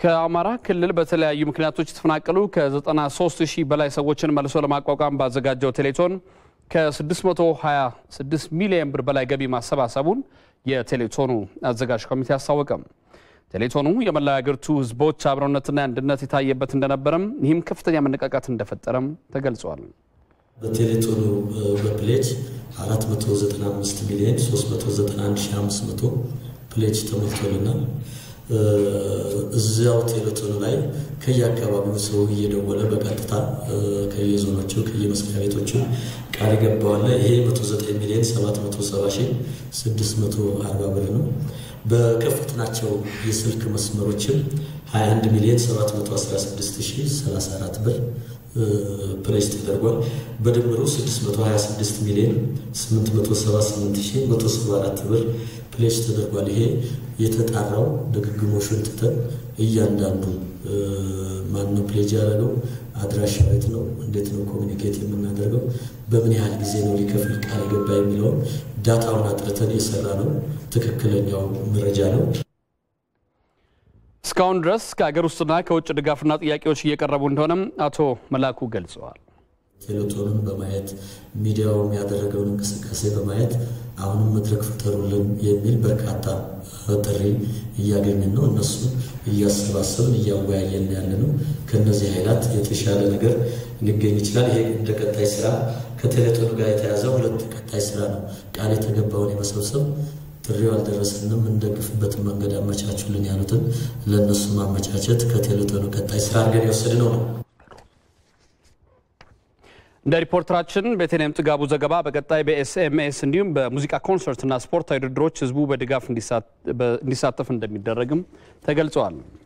ከአማራ ክልል በተለያዩ ምክንያቶች የተፈናቀሉ ከ93 ሺህ በላይ ሰዎችን መልሶ ለማቋቋም ባዘጋጀው ቴሌቶን ከ626 ሚሊዮን ብር በላይ ገቢ ማሰባሰቡን የቴሌቶኑ አዘጋጅ ኮሚቴ አስታወቀም። ቴሌቶኑ የመላ ሀገሪቱ ሕዝቦች አብሮነትና አንድነት የታየበት እንደነበረም ይህም ከፍተኛ መነቃቃት እንደፈጠረም ተገልጿል። በቴሌቶኑ በፕሌጅ 495 ሚሊዮን 391500 ፕሌጅ ተሞልቶልናል። እዚያው ቴሌቶኑ ላይ ከየአካባቢው ሰው እየደወለ በቀጥታ ከየዞኖቹ ከየመስሪያ ቤቶቹ ቃል ይገባዋል። ይሄ 109 ሚሊዮን 770 ሺህ 640 ብር ነው። በከፈትናቸው የስልክ መስመሮችም 21 ሚሊዮን 716 ሺህ 34 ብር ፕሬስ ተደርጓል። በድምሩ 626 ሚሊዮን 878 ሺህ 174 ብር ፕሌስ ተደርጓል። ይሄ የተጣራው ድግግሞሹን ትተን እያንዳንዱ ማን ነው ፕሌጅ ያደረገው፣ አድራሻ ቤት ነው፣ እንዴት ነው ኮሚኒኬት የምናደርገው፣ በምን ያህል ጊዜ ነው ሊከፍል ቃል ገባ የሚለውን ዳታውን አጥርተን የሰራ ነው። ትክክለኛው መረጃ ነው። እስካሁን ድረስ ከሀገር ውስጥና ከውጭ ድጋፍና ጥያቄዎች እየቀረቡ እንደሆነም አቶ መላኩ ገልጸዋል። ቴሌቶንን በማየት ሚዲያውም ያደረገውን እንቅስቃሴ በማየት አሁንም መድረክ ፍጠሩልን የሚል በርካታ ጥሪ እያገኘን ነው። እነሱ እያሰባሰብን እያወያየን ያለ ነው። ከእነዚህ ኃይላት የተሻለ ነገር ሊገኝ ይችላል። ይሄ እንደ ቀጣይ ስራ ከቴሌቶኑ ጋር የተያዘ ሁለት ቀጣይ ስራ ነው። ቃል የተገባውን የመሰብሰብ ጥሪው አልደረሰንም፣ እንደግፍበትን መንገድ አመቻቹልን ያሉትን ለእነሱ ማመቻቸት ከቴሌቶኑ ቀጣይ ስራ አድርገን የወሰድነው ነው። እንደ ሪፖርተራችን ቤተልሔም ጥጋቡ ዘገባ በቀጣይ በኤስኤምኤስ እንዲሁም በሙዚቃ ኮንሰርትና ስፖርታዊ ውድድሮች ህዝቡ በድጋፍ እንዲሳተፍ እንደሚደረግም ተገልጸዋል።